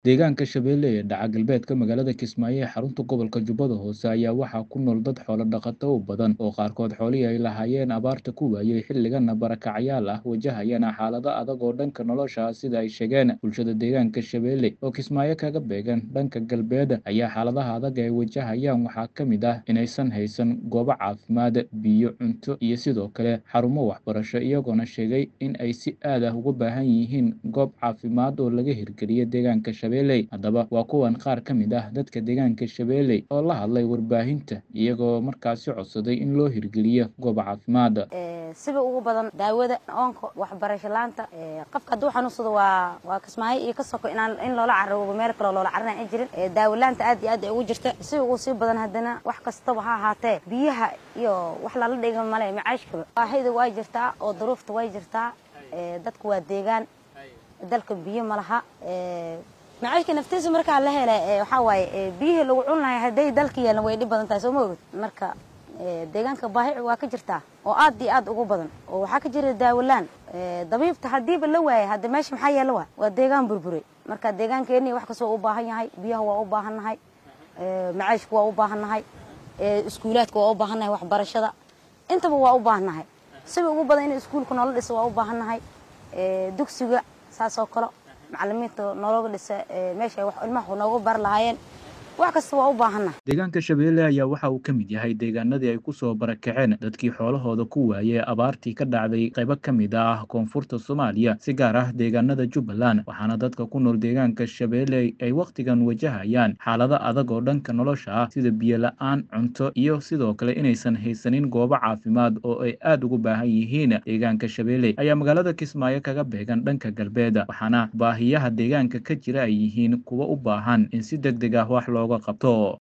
Deegaanka Shabeelle ee dhaca galbeedka magaalada Kismaayo ee xarunta gobolka Jubbada Hoose ayaa waxaa ku nool dad xoolo dhaqato u badan oo qaarkood xoolihii ay lahaayeen abaarta ku waayay xilligana barakacyaal ah wajahayana xaalado adag oo dhanka nolosha ah sida ay sheegeen bulshada deegaanka Shabeelle oo Kismaayo kaga beegan dhanka galbeed ayaa xaaladaha adag ay wajahayaan waxaa ka mid ah inaysan haysan goobo caafimaad biyo cunto iyo sidoo kale xarumo waxbarasho iyagoona sheegay in ay si aad ah uga baahan yihiin goob caafimaad oo laga hirgeliyo deegaanka Shabeelle haddaba waa kuwan qaar ka mid ah dadka deegaanka Shabeelle oo la hadlay warbaahinta iyagoo markaasi codsaday in loo hirgeliyo goob caafimaad siba ugu badan daawada oonka waxbarasho laanta qofka hadduu xanuunsado waa waa kismaayo iyo ka soko inaan in loola carabo meel kaloo loola carana ay jirin daawo laanta aad iyo aad ay ugu jirta siba ugu sii badan haddana wax kastaba ha ahaatee biyaha iyo wax lala dhiga male macaashkaba baahida way jirtaa oo duruufta way jirtaa dadku waa deegaan dalka biyo ma laha macaashka naftiisa markaa la hela waxaa waaye biyihii lagu cun lahay hadday dalka yeelan way dhib badan tahay soo ma ogid marka deegaanka baahi waa ka jirtaa oo aad iyo aad ugu badan oo waxaa ka jira daawolaan dabiibta haddiiba la waayay hadda meesha maxaa yeela waa waa deegaan burburay marka deegaankeeni wax kastoo u baahan yahay biyaha waa u baahan nahay macaashka waa u baahan nahay iskuulaadka waa u baahan nahay waxbarashada intaba waa u baahan nahay siba ugu badan in iskuulka noola dhiso waa u baahan nahay dugsiga saas oo kale macalimiinta nologa dhisa meesha wax ilmaha noogu bar lahaayeen wax kasta waa u baahanna deegaanka Shabeelle ayaa waxa uu ka mid yahay deegaanadii ay ku soo barakaceen dadkii xoolahooda ku waayay abaartii ka dhacday qaybo ka mid ah koonfurta Soomaaliya si gaar ah deegaanada Jubbaland waxaana dadka ku nool deegaanka Shabeelle ay waqtigan wajahayaan xaalado adag oo dhanka nolosha ah sida biyo la'aan cunto iyo sidoo kale inaysan haysanin goobo caafimaad oo ay aad ugu baahan yihiin deegaanka Shabeelle ayaa magaalada Kismaayo kaga beegan dhanka galbeed waxaana baahiyaha deegaanka ka jira ay yihiin kuwa u baahan in si degdeg ah wax looga qabto